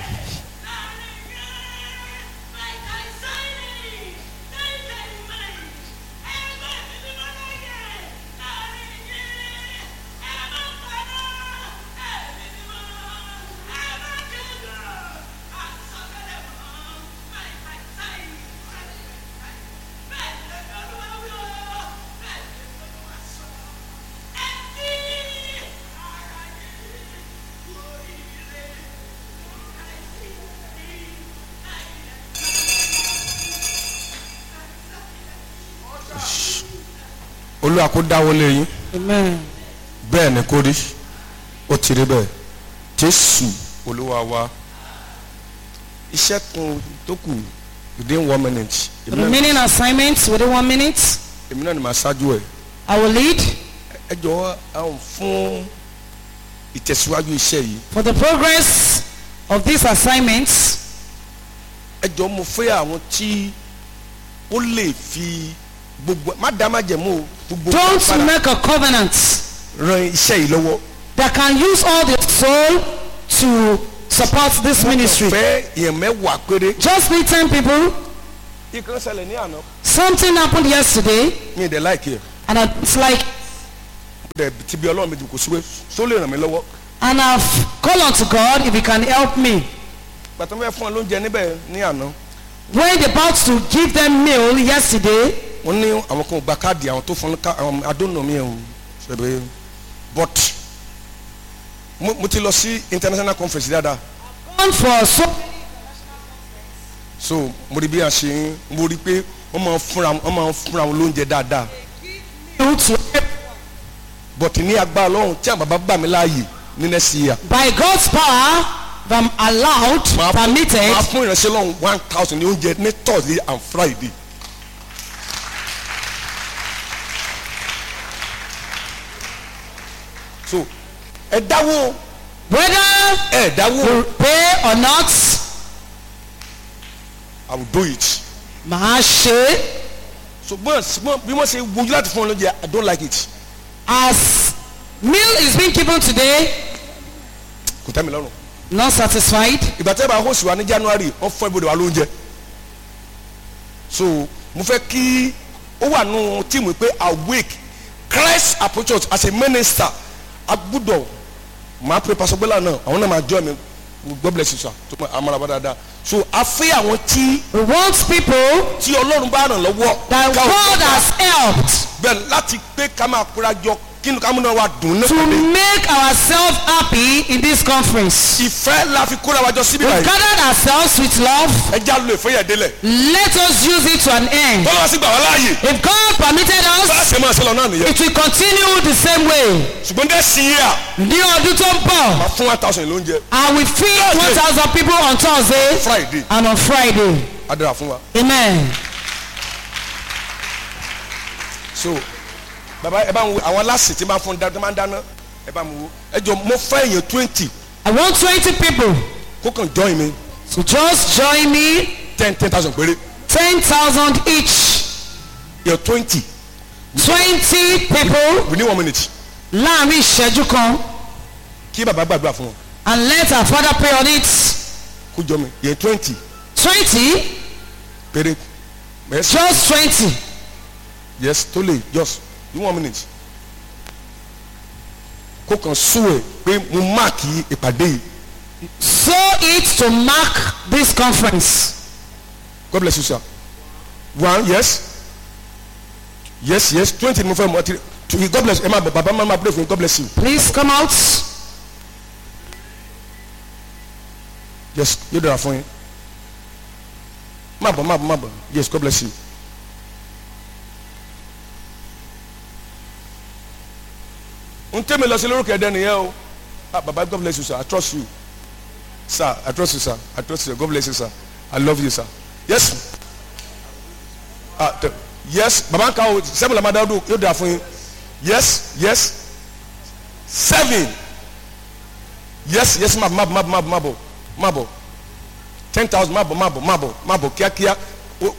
olúwa kó dáwọ́lé yín Amen. bẹ́ẹ̀ ni kó rí ó ti rí bẹ́ẹ̀ jésù olúwa wa iṣẹ́ kan tó kù within one minute èmi náà- Remaining assignments within one minute. èmi náà ni màá ṣáájú ẹ̀ I will lead ẹ jọ̀wọ́ àwọn fún ìtẹ̀síwájú iṣẹ́ yìí for the progress of these assignments. ẹ jọ̀ọ́ mo fẹ́ àwọn tí ó lè fi gbogbo má dá má jẹ̀mú o gbogbo Don't agbára make a covenant ran iṣẹ́ yìí lọ́wọ́ that can use all their soul to support this ministry. fẹ́ èèyàn mẹ́wàá péré Just need 10 people. ìkan ṣẹlẹ̀ ní àná Something happened yesterday mi ì dẹ̀ láìkí ẹ̀ and it's like, dẹ̀ ti bí ọlọ́run méjì kò síwé só lè ràn mí lọ́wọ́ and I've called on to God if he can help me. pàtó fẹ́ fún ọ lóúnjẹ níbẹ̀ ní àná When they're about to give them meal yesterday, wọ́n ní àwọn kan ò gba káàdì àwọn tó fún ká àwọn adónà mi ẹ̀ o ṣẹ̀bẹ̀ but mo mo ti lọ sí international conference dáadáa gone for so so mo rí bí a ṣe ń mo rí pé wọ́n máa ń fúnra wọ́n máa ń fúnra wọn lóúnjẹ dáadáa you to but ní agbára ọlọ́run tí àwọn bàbá gbà mí láàyè ní next year by God's power, if I'm allowed, máa permitted, máa fún ìránṣẹ́ lọ́run one thousand ní oúnjẹ ní thursday and friday so ẹ dáwó whether ẹ dáwó you pay or not, i will do it màá ṣe é. ṣùgbọ́n ṣùgbọ́n bí wọ́n ṣe wojú láti fún ọ lóúnjẹ i don't like it As meal is being given today, kò tẹ́ mi lọ́rùn not satisfied. ìgbà tẹ́ bá host wa ní january wọ́n fún ibodè wa lóúnjẹ so mo fẹ́ kí ó wà nù tíìmù pé awake christ approach us as a minister agbúdọ̀ máa pè pàṣẹgbẹ́là náà àwọn náà máa jọ mi god bless you sir tó mọ àmàlà bá dáadáa so a fẹ́ àwọn tí We want people tí ọlọ́run bá ràn lọ́wọ́ that ká ò- God has helped bẹ́ẹ̀ láti pé ká máa kóra jọ kí ni ká múná wa dùn to nípàdé make ourselves happy in this conference. ìfẹ́ la fi kóra wa jọ síbí We've báyìí gathered ourselves with love. ẹ já lo ìfẹ́ yẹn délẹ̀ Let us use it to an end. tọ́lá wa sì gbà wá láàyè If God permitted bá a us, ṣe máa ṣe lọ náà nìyẹn it will continue the same way. ṣùgbọ́n dẹ́ sí yíyà Ní ọdún tó ń bọ̀, máa fún one thousand lóúnjẹ I will feed one thousand people on Thursday friday and on Friday. adara fún wa Amen. so baba ẹ bá ń wo àwọn aláṣẹ tí máa fún dáná tí máa ń dáná ẹ bá ń wo ẹ jọ mo fẹ́ èèyàn twenty I want twenty people kó kàn join mi to just join me. ten ten thousand péré Ten thousand each. èèyàn twenty Twenty people within one minute láàrin ìṣẹ́jú kan kí baba gbàdúrà fún wọn and let our father pray on it. kó jọ mi èèyàn twenty Twenty péré yes just twenty. yes tó lè just in one minute kó kàn sún ẹ pé mo máàkì ìpàdé yìí Sow it to mark this conference. God bless you sir one yes yes yes twenty ni mo fẹ́ mọ ti to God bless ẹ máa bọ̀ bàbá máa máa pray for you God bless you Please come out. yes yóò dára fún yín má bọ̀ má bọ̀ má bọ̀ yes God bless you. n tẹ́ mi lọ sí lórúkọ ẹ̀dẹ́ nìyẹn o ah baba God bless you sir I trust you sir I trust you sir I trust you God bless you sir I love you sir yes ah t- yes baba nka o sẹ́mi lamada ọdún yóò dára fún yín yes yes seven yes yes má bọ̀ má bọ̀ má bọ̀ má bọ̀ má bọ̀ má bọ̀ ten thousand má bọ̀ má bọ̀ má bọ̀ má bọ̀ kíákíá o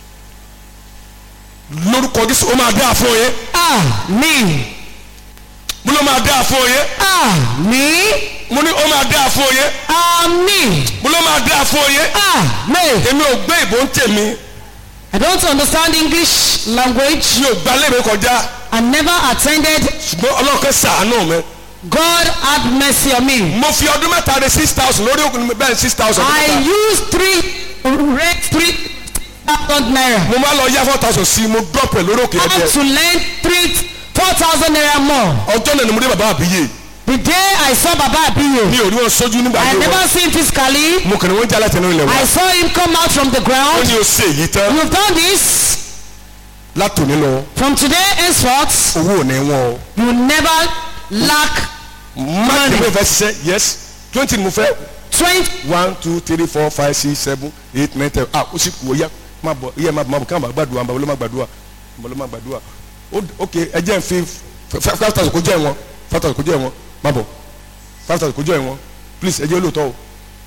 lórúkọ Jésù ó máa dáa fún yín Àmín. mo ló máa dáa fún yín Àmín. mo ní ó máa dáa fún yín Àmín. mo ló máa máa dáa fún oyé Amen. èmi ò gbé ìbò ń tèmi I don't understand English language. mi ò gba léèwé kọjá I never attended. ṣùgbọ́n ọlọ́run kan ṣàánú mi God had mercy on me. mo fi ọdún mẹ́ta rẹ six thousand lórí òkú mi bẹ́ẹ̀ six thousand I used three, rate three thousand naira. mo máa lọ yá four thousand sí i mo drop ẹ̀ lórí òkè I ẹ̀jẹ̀ had to lend three, four thousand naira more. ọjọ́ náà ni mo dé bàbá àbíyè The day I saw Baba Abiyo, mi ò rí wọn sójú nígbà I yẹn never wọn seen physically. mo kàn ní wọn jẹ́ alátẹnu ilẹ̀ I wa saw him come out from the ó ground. ní o ṣe èyí tán You've done this. látòní lọ From today henceforth, owó ò ní wọn o you never lack má tẹ̀lé ìfẹ́ ṣiṣẹ́ yes twenty ni mo fẹ́ twenty. one two three four five six seven eight nine ten ah ó sì kú ó yá má bọ̀ iye má bọ̀ má bọ̀ káwọn bá gbàdúrà bàbá ló má gbàdúrà bàbá ló má gbàdúrà Ó- ok ẹ jẹ́ n fi five five thousand kó jẹ́ wọn five thousand kó jẹ́ wọn má bọ̀ five thousand kó jẹ́ wọn please ẹ jẹ́ olóòótọ́ o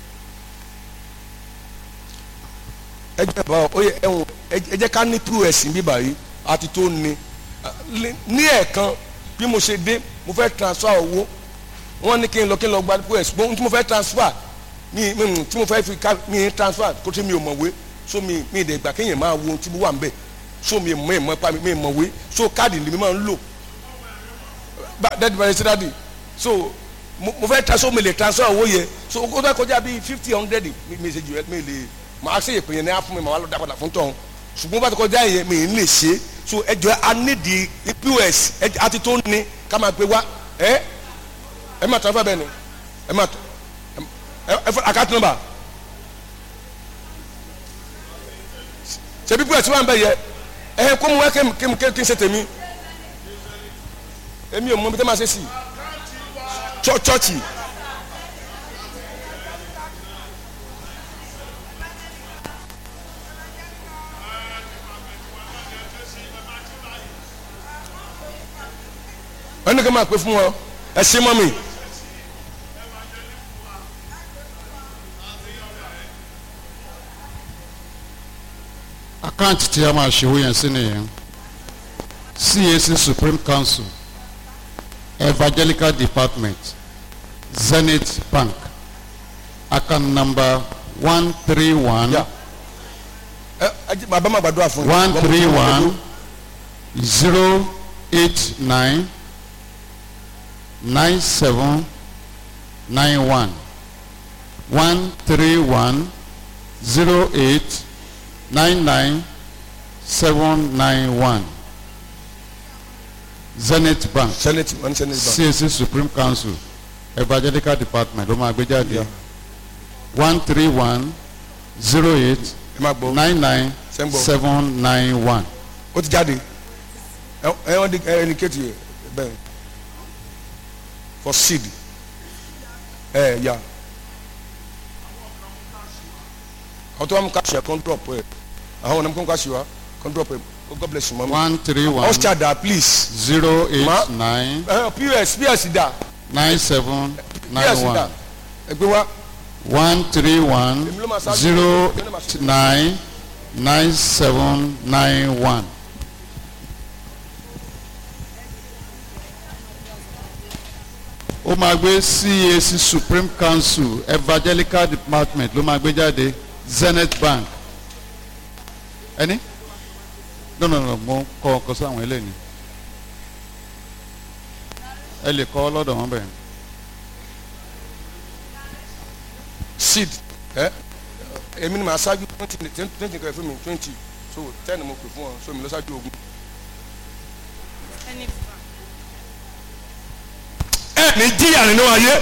ẹ jẹ́ bá ọ yẹ ẹ̀wọ̀n ẹ jẹ́ ká ní pos bí báyìí àti tó ní ní ẹ̀ẹ̀kan bí mo ṣe dé mo fẹ́ transfer owó wọ́n ní kí n lọ kí n lọ gba pos gbọ́n tí mo fẹ́ transfer mi mi tí mo fẹ́ fi ká mi transfer kó tí mi ò mọ̀wé so mi mi ìdẹ̀ gbà kéèyàn máa wo ohun tí mo wà ń bẹ̀ so mi mọ̀ ìmọ̀ pa mi mi mọ̀wé so káàdì ni mi máa ń lò dadi bari sí dadi so mo mo fẹ́ transfer mi lè transfer owó yẹ so o tó kọjá bíi fifty hundred mi mi ṣe jù ẹ mi lè màá ṣe ìpè yẹn ní á fún mi màá wá lọ dá padà fún tọ̀hún ṣùgbọ́n bá ti kọjá yẹn mi ń lè ṣe so ẹ jọ a ní di pos ẹ àti tó ní ká máa gbé wá ẹ ẹ máa transfer bẹ́ẹ̀ ni ẹ máa ẹ ẹ fọ account number ṣebí pos wà ń bẹ yẹ ẹ kó mu wá kí n kí n kí n ṣe tèmi èmi ò mọ bí tẹ́ máa ṣe sí chọ́ọ̀chì wọ́n ní kí n máa pè fún wọn ẹ ṣe mọ́ mi. àkáǹtì tí a máa ṣòwò yẹn sí nìyẹn cac supreme council evangelical department zenith bank account number one three one Yeah. ẹ ẹ jẹ́- bàbá máa gbàdúrà fún yín. one Wọ́n mú three kí wọ́n one gbàdúrà. zero eight nine nine seven nine one one three one zero eight nine nine seven nine one zenith bank senate wọ́n ní senate bank. cac supreme council evangelical department ló máa gbé jáde Yeah. one three one zero eight ẹ máa gbọ́ nine nine Ṣé ń gbọ́? seven nine one. ó ti jáde ẹ ẹ wọ́n di ẹ ẹnikẹ́tì yẹ bẹ́ẹ̀ for seed ẹ ya àwọn tó wà mú káṣí ẹ kàn drop ẹ àwọn ọ̀nà mú kàn káṣí wa kàn drop ẹ oh God bless you mama one three one ọ̀ṣà dà please zero Ma- eight nine ẹ ps ps dà nine seven ps nine dà one ẹ gbé wá one three one Èmi ló máa ṣáájú. zero Èmi ló máa ṣáájú. nine nine seven nine one. ó máa gbé cac supreme council evangelical department ló máa gbé jáde zenith bank ẹni no no no mo kọ ọkọ sí àwọn eléyìí ẹ lè kọ lọ́dọ̀ wọn bẹ́ẹ̀. seed ẹ èmi ni màá ṣáájú twenty twenty nǹkan ẹ fún mi twenty so ten mo pè fún ọ so mi lọ ṣáájú ogun. ẹ ní jíyà nínú ayé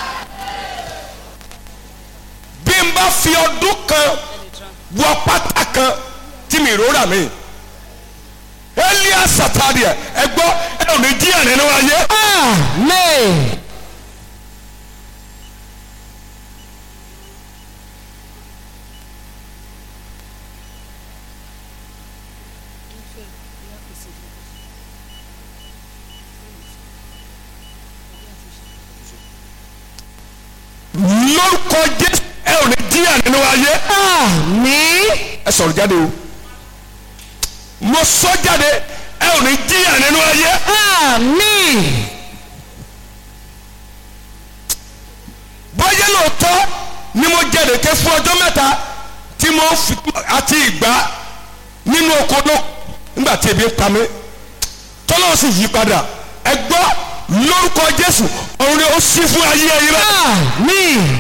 bí n bá fi ọdún kan wọ pátá kan tí mi rora mi elia sataria ẹ gbọ́ ẹ ò ní jíyà nínú ayé. Amen. lórúkọ jésù ẹ ò ní jíyà nínú ayé. Àmín. ẹ sọ̀rọ̀ jáde o mo sọ jáde ẹ ò ní jíyà nínú ayé Àmín. báyé lóòótọ́ ni mo jẹ ìrèké fún ọjọ́ mẹ́ta tí mo fi àti ìgbà nínú oko ló nígbà tí ebi ń pa mí tọ́lọ́ sì yí padà ẹ gbọ́ lórúkọ jésù ọ̀run ni ó ṣí fún ayé ẹ̀yin rẹ̀. Àmín.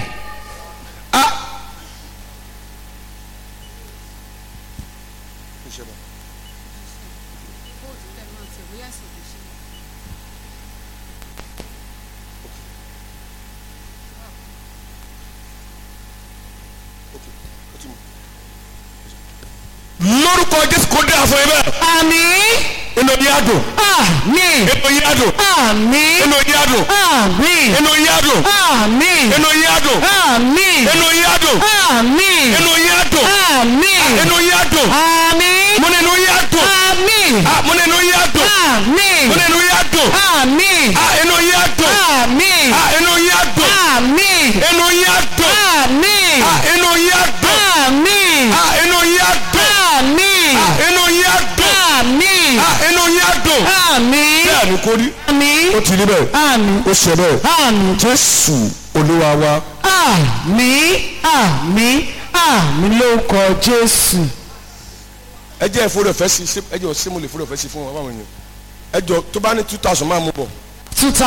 lórúkọ jésù kó dé àfọ yín bẹ́ẹ̀ Àmín. inú yín á dùn Àmín. inú yín á dùn Àmín. inú yín á dùn Àmín. inú yín á dùn Àmín. inú yín á dùn Àmín. inú yín á dùn Àmín. inú yín á dùn Àmín. inú yín á dùn Àmín. mo ní inú yín á dùn Àmín. Ah, mo ní inú yín á dùn Àmín. mo ní inú yín á dùn Àmín. Ah, inú yín á dùn Àmín. Ah, inú yín á dùn Àmín. inú yín á dùn Àmín. Ah, inú yín á dùn Àmín. Ah, inú yín á dùn Àmín. Ah, inú yín á dùn Àmín. Ah, inú yín á dùn Àmín. bẹ́ẹ̀ ni kò rí Àmín. ó ti rí bẹ́ẹ̀ Àmín. ó ṣe bẹ́ẹ̀ Àmín. jésù olúwa wa Àmín. Àmín. Àmín lórúkọ Jésù. ẹ jẹ́ ìfowópamọ́ fẹ́ sí ẹ jọ sí mo lè fowópamọ́ fẹ́ sí fún wa báwọn èèyàn ẹ jọ tó bá ní two thousand máa mú bọ̀. Two